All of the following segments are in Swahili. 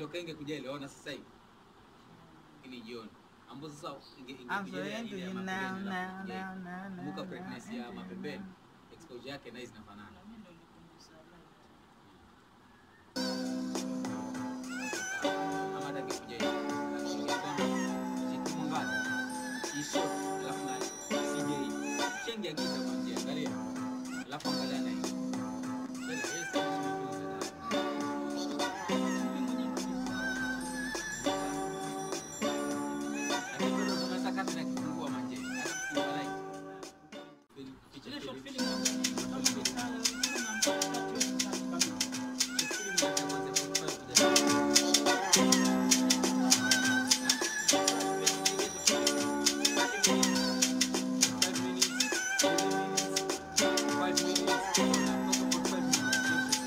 toka inge kuja ile ona sasa hivi ili jioni ambapo sasa inge inge I'm kuja ile so ile into ya you mapembeni now, now, alafu now, ingie. now, now, kumbuka now, pregnancy ya now, mapembeni now. exposure yake nayo zinafanana Na mimi ndo nilipunguza light. ama hata ingekuja hivi mwangaza isho alafu na CJ shengi agiza kwa njia angalia alafu angalia na hii Sasa, yes, tumetunza na- Mimi mwenyewe Lakini bado tunaweza kati na kifungua manje. Alafu kufungua light. Picha ile short film. film ya- kama ni sana, kama na mpaka tatu hivi tatu kamili. Short film ya kwanza kutoka kuja. Five minutes, three minutes, five minutes, mpaka 45 minutes.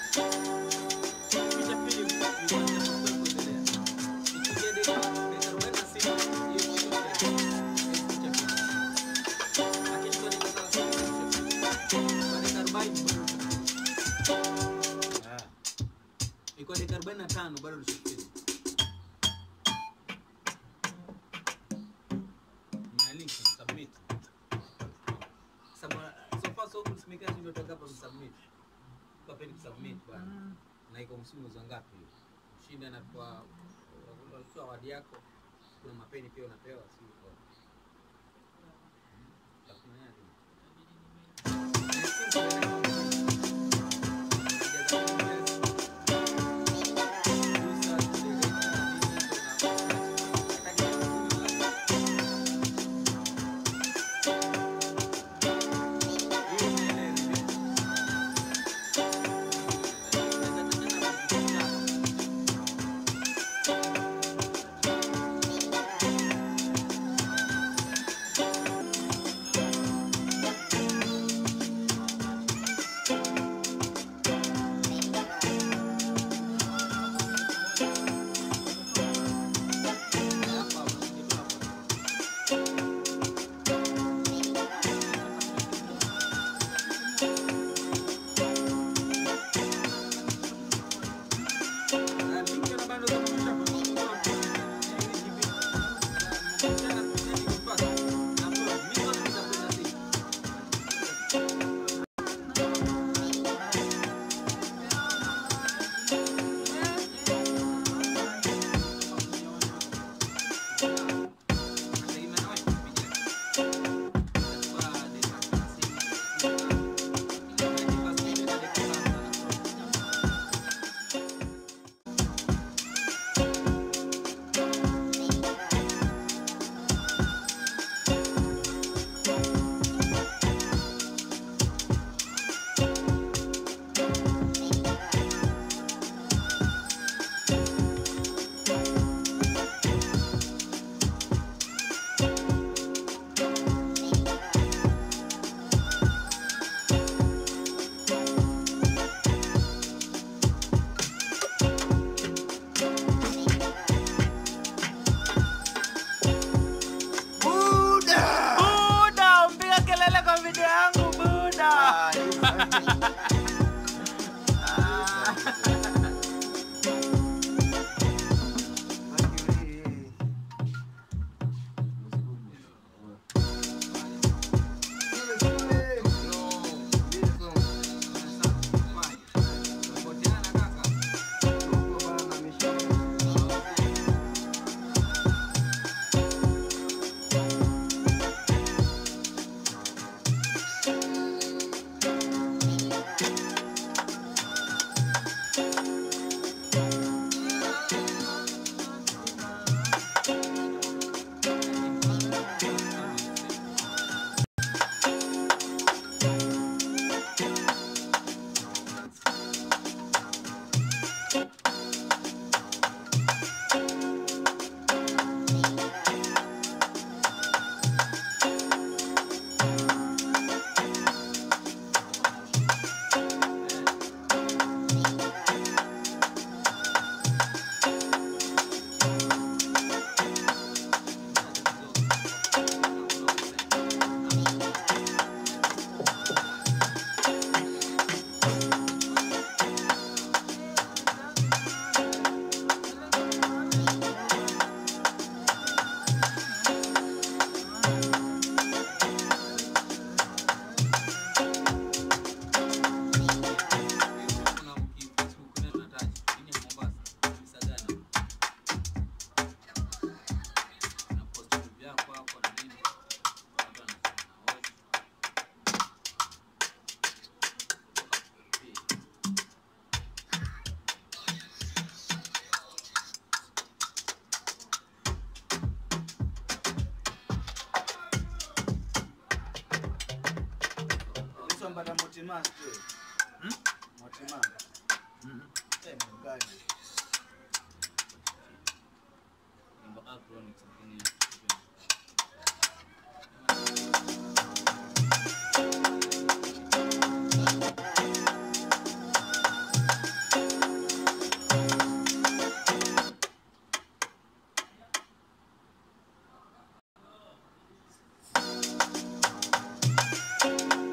Picha film ni kuanzia kutoka kuendelea. Ikija dakika dakika arobaini na sita, hiyo kitu ni picha film. Lakini kwa dakika thelathini ni short film. Kwa dakika arobaini bado ni short film. Ah. Iko dakika arobaini na tano bado ni short film. Na link submit. Sama so far so good simika ndio tutakapo submit. Kwa peni submit bwana. Na iko msimu za ngapi hiyo? Mshindi anapewa unatoa awadi yako. Kuna mapeni pia unapewa si kwa. Takuna yake. Motima sio? Hmm? Motima. Mhm. Eh, mgani? Nyimbo Acronics, lakini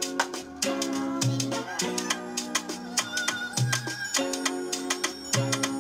Thank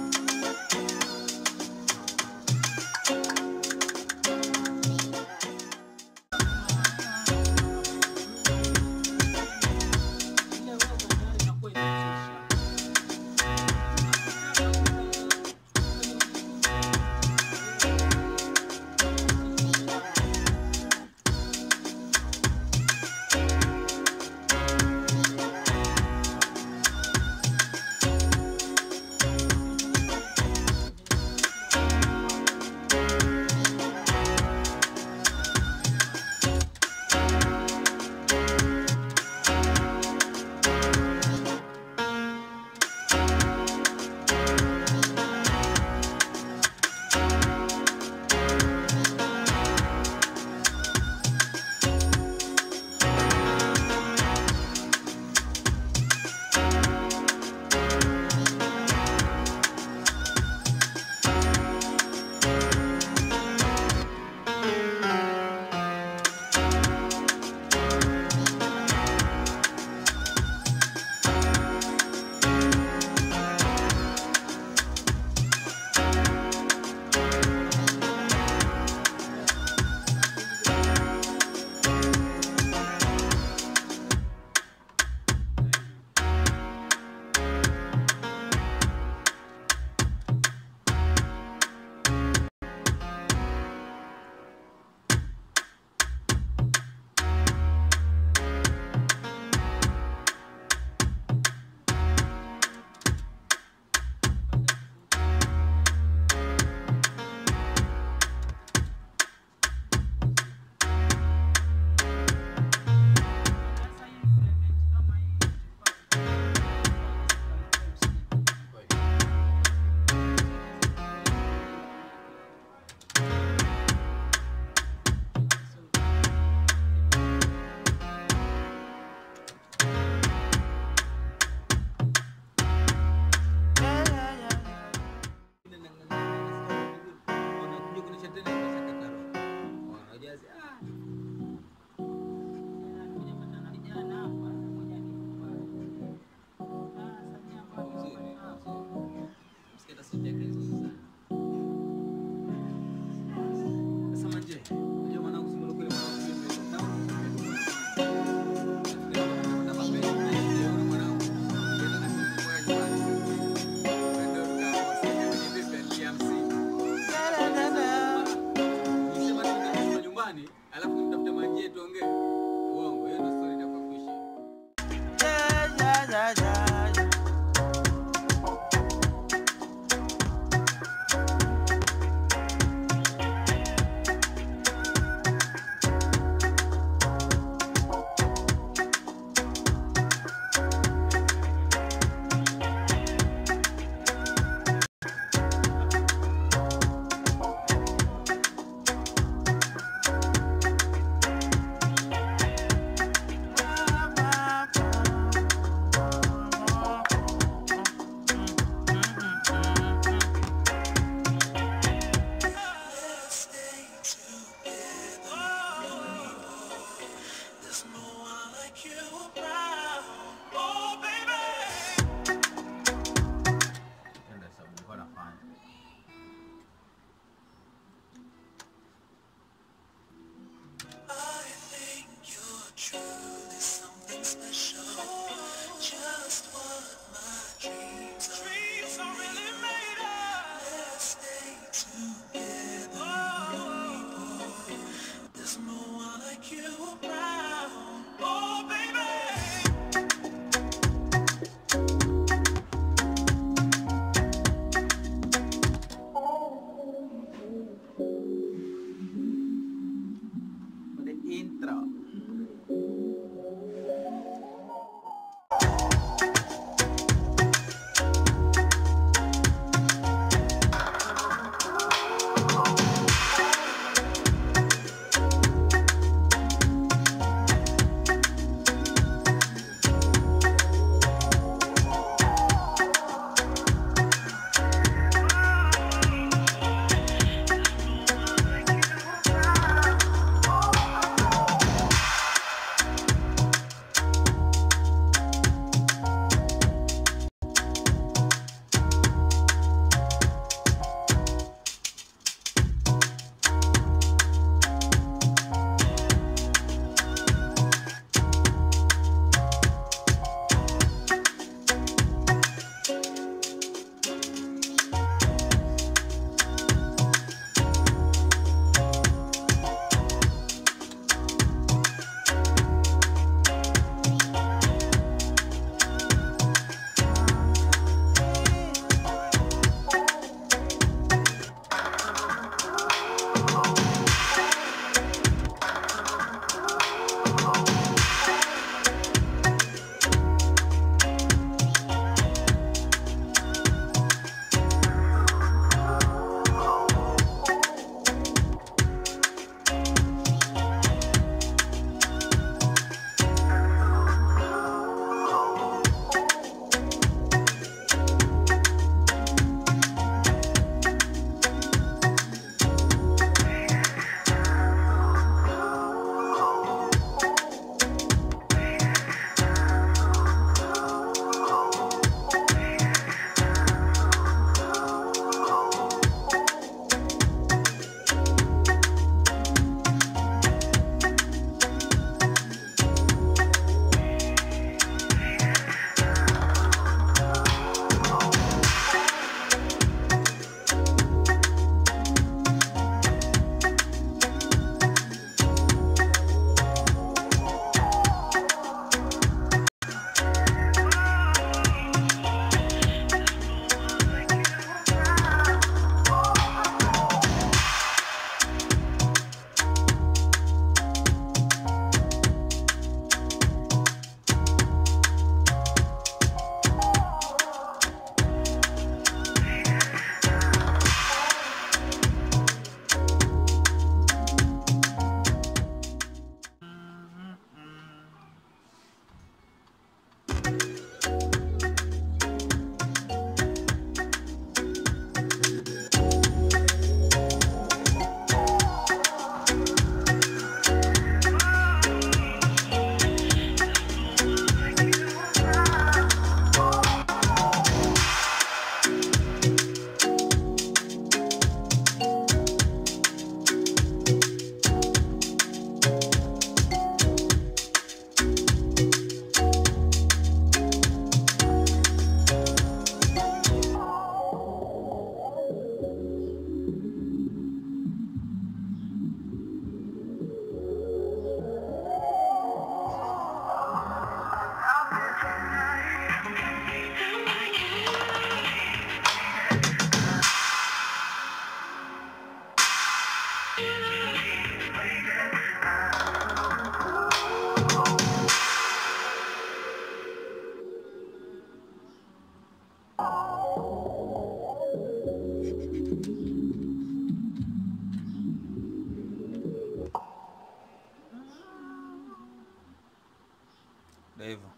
hivyo